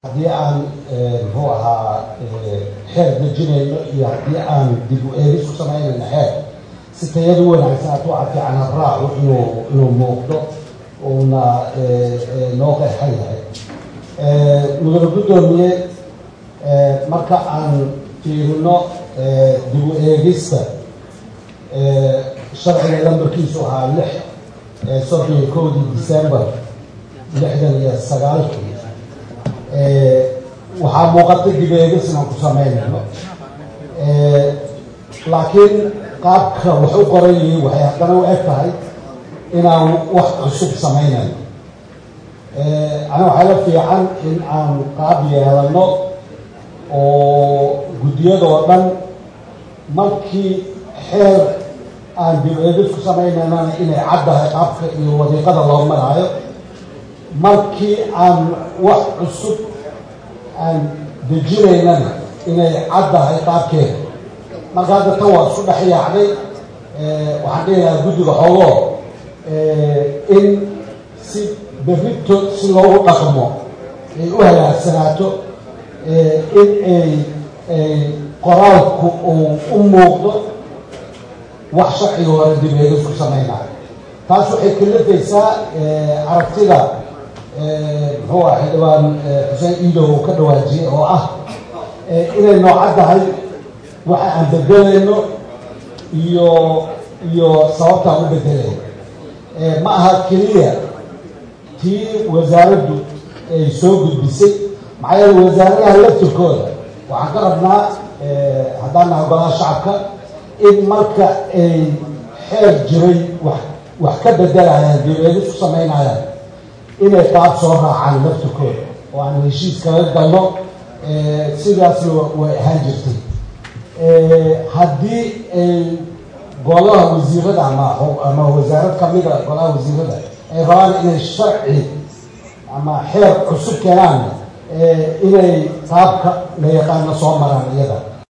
haddii aan muxuu ahaa xeer dejinayno iyo haddii aan dib u eegis ku samaynayno xeer si tayadu wanaagsan hadduu cafiican habraacu inuu inuu muuqdo uuna noo qeexan yahay mudane guddoomiye marka aan fiirino dib u eegista sharciga lambarkiisu ahaa lix soddon iyo kowdii december lixdan iyo sagaalkii waxaa muuqata dib eegis inaan ku samaynayno laakiin qaabka wax u qoran yihiin waxay haddana u eg tahay inaan wax cusub samaynayo ana waxaa la fiican in aan qaab yeelano oo guddiyadoo dhan markii xeer aan dib eegis ku samaynanana inay caddahay qaabka iyo wadiiqada loo maraayo markii aan wax cusub aan dejinaynana inay caddahay qaabkeeda marka hadda tan waa isku dhex yaacday waxaan dhihi lahaa guddiga xoogoo in si berrito si loogu dhaqmo ay u halaagsanaato in ay qoraalku uu u muuqdo wax sharciga hore dib eegis ku samaynayo taas waxay kalafaysaa aragtida muxuu ah xildhibaan xuseen iidow uu ka dhawaajiyey oo ah inay noocaddahay waxa aan bedelayno iyo iyo sababtaan u bedelayno ma aha keliya tii wasaaraddu ay soo gudbisay maxaa yeele wasaaradaha laftirkooda waxaan ka rabnaa haddaan nahay golaha shacabka in marka ay xeer jiray wax wax ka bedelayaan dib-eegis ku samaynayaan inay qaab soo raacaan laftirkooda oo aan heshiis kaga galno sidaasna way ahaan jirtay haddii ay golaha wasiirada ama ama wasaarad kamida golaha wasiirada ay rabaan inay sharci ama xeer cusub keenaan inay qaabka la yaqaano soo maraan iyada